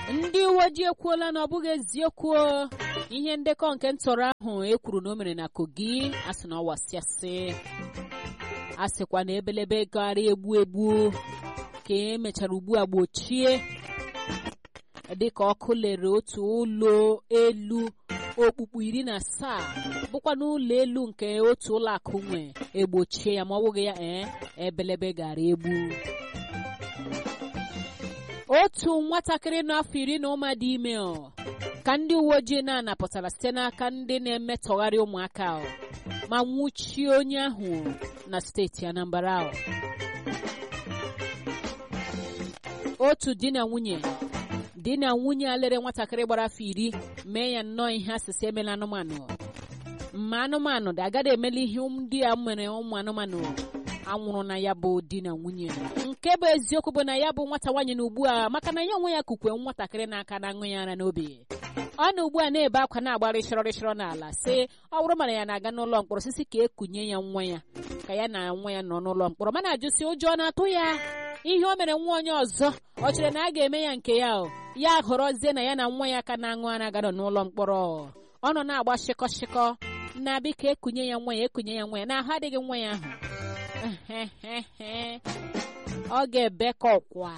ndị uwe ojii ekwuola na ọ bụghị eziokwu ihe ndekọ nke ntọrọ ahụ e kwuru na o mere na kogi a sị na ọ wasịasị a sịkwa na ebelebe gara egbu egbu ka emechara ugbu a gbochie dịka ọkụ lere otu ụlọ elu okpukpu iri na asaa bụkwa n'ụlọ elu nke otu ụlọ akụ nwe egbochie ya ma ọ bụghị ya ee ebelebe gara egbu otu nwatakịrị n'afọ iri na ụma dị ime ọ ka ndị uwe ojii na-anapụtara site n'aka ndị na-emetọgharị ụmụaka ọ ma nwụchie onye ahụ na steeti Anambra ọ otu di na nwunye di na nwunye a lere nwatakịrị gbara afọ iri mee ya nnọọ ihe asịsị emela anụmanụ ma anụmanụ dị agada emela ihe ndị a mere ụmụ anụmanụ anwụrụ na ya bụ di na nwunye nke bụ eziokwu bụ na ya bụ nwata nwaanyị na ugbu a maka na ya onwe ya kukwe nwatakịrị n'aka na aṅụ ya ara n'obi ọ na ugbu a na-ebe akwa na-agba rịshọrọ rịshọrọ n'ala sị ọ bụrụ mana ya na-aga n'ụlọ mkpọrọ sisi ka ekunye ya nwa ya ka ya na nwa ya nọ n'ụlọ mkpọrọ mana ajụsị ụjọ na-atụ ya ihe o mere nwa onye ọzọ ọ chere na a ga-eme ya nke ya o ya họrọzie na ya na nwa ya ka na-aṅụ ara gara n'ụlọ mkpọrọ ọ nọ na-agba shịkọ shịkọ na biko ekunye ya nwa ya ekunye ya nwa ya n'ahụ adịghị nwa ya ahụ ọ ga-ebe ka ọkwa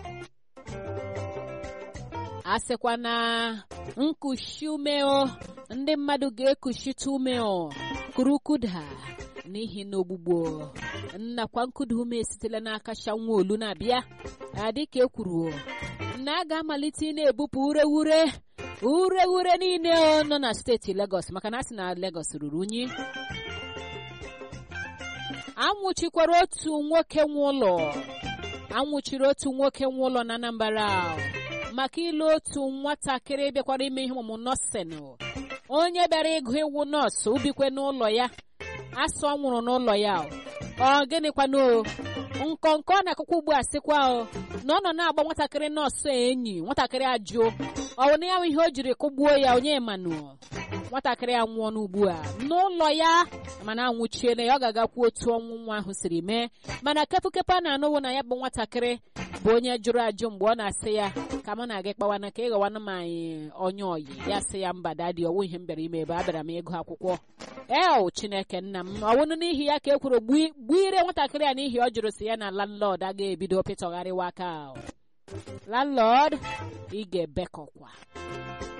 a sịkwa na nkushi ume o ndị mmadụ ga-ekushite ume o kurukuda n'ihi na ogbugbo nnakwa nkuda ume esitela n'aka shanwaolu na-abịa dịka e kwuru na a ga-amalite ị na-ebupụ urewure urewure niile nọ na steeti Lagos maka na a sị na Lagos ruru unyi anwụchikwara otu nwoke nwe ụlọ anwụchiri otu nwoke nwe ụlọ na Anambra maka ịlụ otu nwatakịrị bịakwara ime ihe ọmụmụ nọọsịn onye bịara ịgụ iwu nọọsụ ubikwe n'ụlọ ya asụ ọ nwụrụ n'ụlọ ya ọ gịnịkwanụ nkọnkọ ọ na-akụkọ ugbu a sịkwa o na ọ nọ na-agba nwatakịrị nọọsụ enyi nwatakịrị ajụ ọ bụ na ya ihe o jiri kụgbuo ya onye manụ nwatakịrị a nwụọ n'ugbu a n'ụlọ ya mana anwụchiela ya ọ ga-agakwu otu ọnwụ nwa ahụ siri mee mana kepụkepụ a na-anụwo na ya bụ nwatakịrị bụ onye jụrụ ajụ mgbe ọ na-asị ya ka mụ na-aga kpawana ka ịghọwana m anyị onye oyi ya sị ya mba dadi ọwụ ihe m bịara ime ebe abịara m ịgụ akwụkwọ eo chineke nna m ọwụnụ n'ihi ya ka e kwuru gbuire nwatakịrị a n'ihi ọ jụrụ si ya na landlord aga ebido pịtọgharịwa aka landlord ị ga-ebekọkwa